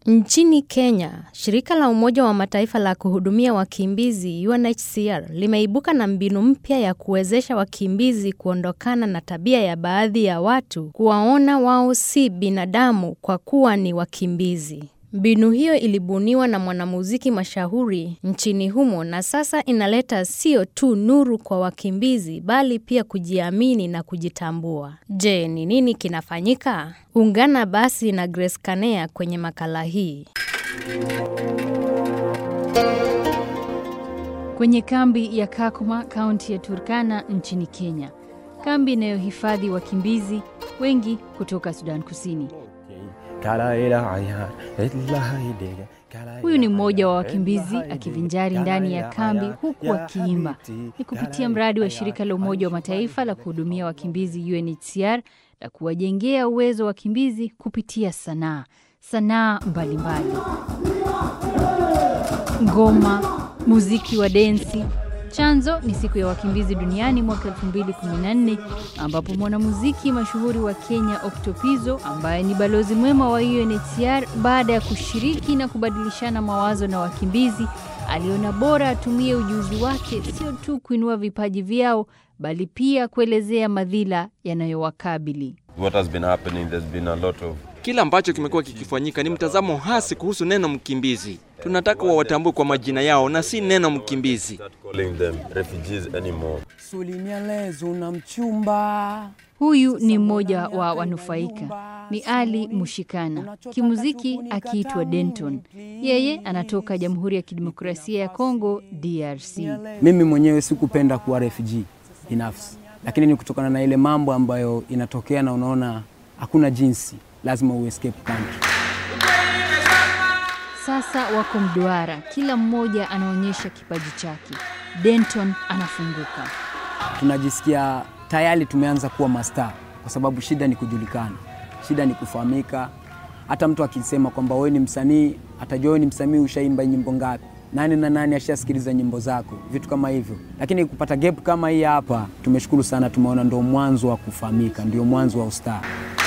Nchini Kenya, shirika la Umoja wa Mataifa la kuhudumia wakimbizi UNHCR limeibuka na mbinu mpya ya kuwezesha wakimbizi kuondokana na tabia ya baadhi ya watu kuwaona wao si binadamu kwa kuwa ni wakimbizi. Mbinu hiyo ilibuniwa na mwanamuziki mashuhuri nchini humo na sasa inaleta sio tu nuru kwa wakimbizi bali pia kujiamini na kujitambua. Je, ni nini kinafanyika? Ungana basi na Grace Kanea kwenye makala hii. Kwenye kambi ya Kakuma, kaunti ya Turkana nchini Kenya, kambi inayohifadhi wakimbizi wengi kutoka Sudan Kusini. Huyu ni mmoja wa wakimbizi akivinjari ndani ya kambi huku akiimba. Ni kupitia mradi wa shirika la Umoja wa Mataifa la kuhudumia wakimbizi UNHCR la kuwajengea uwezo wa wakimbizi kupitia sanaa sanaa mbalimbali, ngoma, muziki wa densi. Chanzo ni siku ya wakimbizi duniani mwaka 2014 ambapo mwanamuziki mashuhuri wa Kenya Octopizzo ambaye ni balozi mwema wa UNHCR baada ya kushiriki na kubadilishana mawazo na wakimbizi aliona bora atumie ujuzi wake sio tu kuinua vipaji vyao bali pia kuelezea madhila yanayowakabili. What has been happening, there's been a lot of Kile ambacho kimekuwa kikifanyika ni mtazamo hasi kuhusu neno mkimbizi. Tunataka wawatambue kwa majina yao na si neno mkimbizi. start calling them refugees anymore. Sulinyalezo na mchumba. Huyu ni mmoja wa wanufaika, ni Ali Mushikana, kimuziki akiitwa Denton. Yeye anatoka Jamhuri ya Kidemokrasia ya Kongo, DRC. Mimi mwenyewe sikupenda kuwa refugee binafsi, lakini ni kutokana na ile mambo ambayo inatokea na unaona hakuna jinsi, lazima uescape country. Sasa wako mduara, kila mmoja anaonyesha kipaji chake. Denton anafunguka. Tunajisikia tayari tumeanza kuwa mastaa, kwa sababu shida ni kujulikana, shida ni kufahamika. Hata mtu akisema kwamba wewe ni msanii, atajua wewe ni msanii, ushaimba nyimbo ngapi, nani na nani ashasikiliza nyimbo zako, vitu kama hivyo. Lakini kupata gap kama hii hapa, tumeshukuru sana, tumeona ndio mwanzo wa kufahamika, ndio mwanzo wa ustaa.